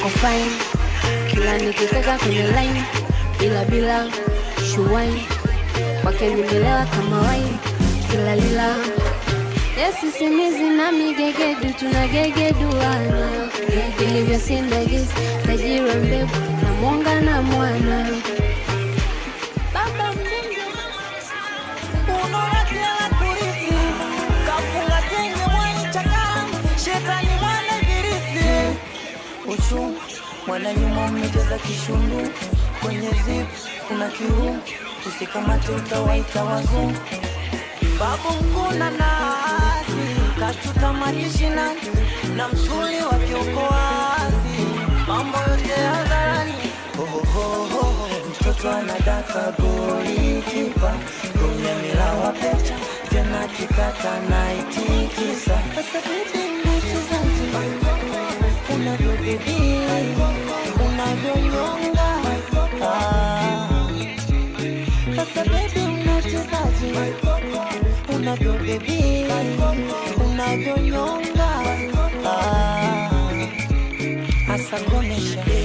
uko fine kila nikikaka kwenye line bila bila shuwai kwake nimelewa kama wai kila lila yesisimizi na migegedu tunagegeduana vilivyo sindagisi tajiri wa mbegu na mwonga na mwana baba mjinga unolatela kurithi kafunga tenge mwaichaka shetani mwana ibilisi uchu mwana nyuma mmecheza kishundu kwenye zip kuna kiu usikamate utawaita wazungu babu mkuna nazi kachuta majishina na msuli wa kiokoazi mambo yote hadharani Hohohoho, mtoto anadaka goli kipa kwenye milawa pecha tena kikata naitikisa sasa bibi mchezaji unavyobibi unavyonyonga Ah. sasa bebi unachezaji unavyobibi unavyonyonga Ah. hasa konesha